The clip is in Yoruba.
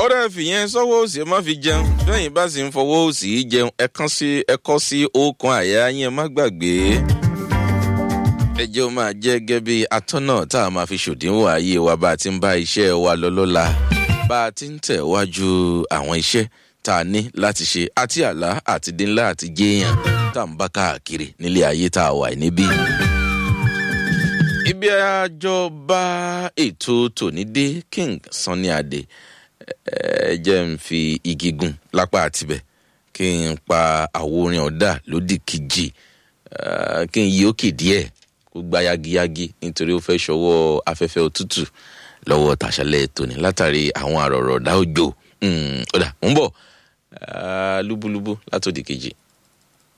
ọ̀rẹ́ fìyẹn sọ́wọ́ òsì ẹ má fi jẹun lẹ́yìn bá sì ń fọwọ́ òsì jẹun ẹ kàn sí ẹ kọ́ sí ọkàn àyà yẹn má gbàgbé. ẹ jẹ́ ó máa jẹ́ gẹ́gẹ́ bí atọ́nà tá a máa fi ṣòdiwọ̀n ayé wa bá a ti ń bá iṣẹ́ wa lọ lọ́la bá a ti ń tẹ̀ wájú àwọn iṣẹ́ tá a ní láti ṣe àti àlá àti dínlá àti jéèyàn tá a ń bá káàkiri nílé ayé tá a wà níbí ibi àjọba ètò tòní dé king sanni adé ẹ jẹ́ ń fi igi gun lápá àtibẹ̀ kí n pa àwo orin ọ̀dà lódì kejì kí n yí òkè díẹ̀ kó gba yagiyagi nítorí ó fẹ́ ṣọwọ́ afẹ́fẹ́ òtútù lọ́wọ́ tàṣálẹ̀ tòní látàrí àwọn àrọ̀rọ̀ ọ̀dà òjò ọ̀dà ń bọ̀ lúbúlúbú látòdì kejì.